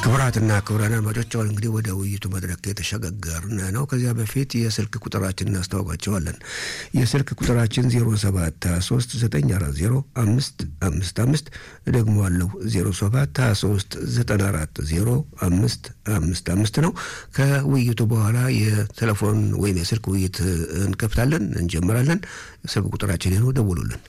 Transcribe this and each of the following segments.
ክቡራትና ክቡራን አድማጮች አሁን እንግዲህ ወደ ውይይቱ መድረክ የተሸጋገርን ነው። ከዚያ በፊት የስልክ ቁጥራችን እናስተዋውቃቸዋለን። የስልክ ቁጥራችን 0723940555 ደግሞ አለው 0723940555 ነው። ከውይይቱ በኋላ የቴሌፎን ወይም የስልክ ውይይት እንከፍታለን፣ እንጀምራለን። ስልክ ቁጥራችን ነው፣ ደውሉልን።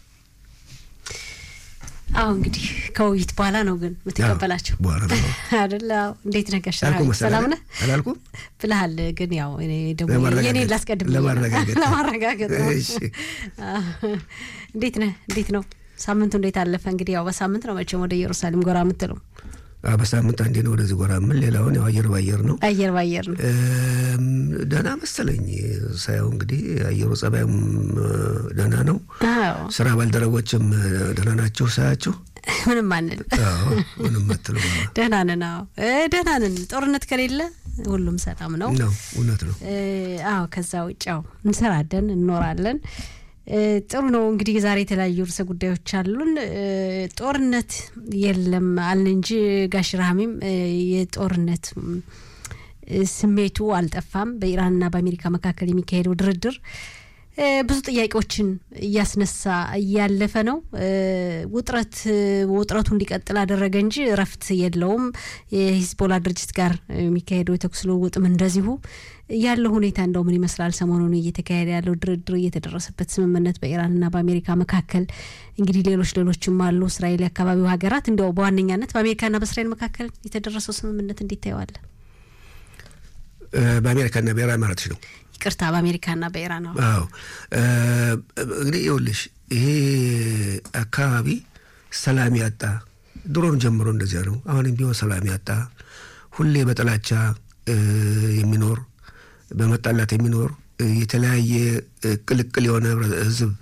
አሁ እንግዲህ ከውይይት በኋላ ነው ግን የምትቀበላቸው በኋላ ነው አደለ? አዎ። እንዴት ነገር አልኩ መሰለህ ሰላም ነህ አላልኩም? ብልሃል። ግን ያው እኔ ደግሞ ለማረጋገጥ- የኔን ላስቀድም ብዬ ነው። ለማረጋገጥ። ለማረጋገጥ ነው። እሺ። አዎ። እንዴት ነህ? እንዴት ነው ሳምንቱ? እንዴት አለፈ? እንግዲህ ያው በሳምንት ነው መቼም ወደ ኢየሩሳሌም ጎራ የምትለው አዎ፣ በሳምንት አንዴ ነው ወደዚህ ጎራ ምን ሌላውን ያው አየር ባየር ነው። አየር ባየር ነው። እም፣ ደህና መሰለኝ ሳየው እንግዲህ አየሩ ጸባዩም እ፣ ደህና ነው። አዎ ስራ ባልደረቦችም እ፣ ደህና ናቸው ሳያቸው። ምንም አንል አዎ ምንም አትልም ደህና ነን። አዎ እ፣ ደህና ነን። ጦርነት ከሌለ ሁሉም ሰላም ነው። ነው እውነት ነው። እ፣ አዎ ከዛ ውጭ ያው እንሰራለን እንኖራለን። እ፣ ጥሩ ነው እንግዲህ ዛሬ የተለያዩ ርዕሰ ጉዳዮች አሉን። እ፣ ጦርነት የለም አልን እንጂ ጋሽ ረሃሚም እ፣ የጦርነት ም፣ እ፣ ስሜቱ አልጠፋም። በኢራንና በአሜሪካ መካከል የሚካሄደው ድርድር እ፣ ብዙ ጥያቄዎችን እያስነሳ እያለፈ ነው። እ፣ ውጥረት እ፣ ውጥረቱ እንዲቀጥል አደረገ እንጂ እረፍት የለውም። የሂዝቦላ ድርጅት ጋር የሚካሄደው የተኩስ ልውውጥም እንደዚሁ ያለው ሁኔታ እንደው ምን ይመስላል? ሰሞኑን እየተካሄደ ያለው ድርድር፣ እየተደረሰበት ስምምነት በኢራንና በአሜሪካ መካከል እንግዲህ ሌሎች ሌሎችም አሉ። እስራኤል የአካባቢው ሀገራት እንዲያው በዋነኛነት በአሜሪካና በእስራኤል መካከል የተደረሰው ስምምነት እንዴት ታየዋለህ? እ፣ በአሜሪካና ብሔራዊ ማለትሽ ነው። ይቅርታ በአሜሪካና በኢራን ነው። አዎ እ፣ እንግዲህ ይኸውልሽ ይሄ አካባቢ ሰላም ያጣ ድሮም ጀምሮ እንደዚያ ነው። አሁንም ቢሆን ሰላም ያጣ ሁሌ በጥላቻ እ፣ የሚኖር በመጣላት የሚኖር እ፣ የተለያየ እ፣ ቅልቅል የሆነ ህብረ- ህዝብ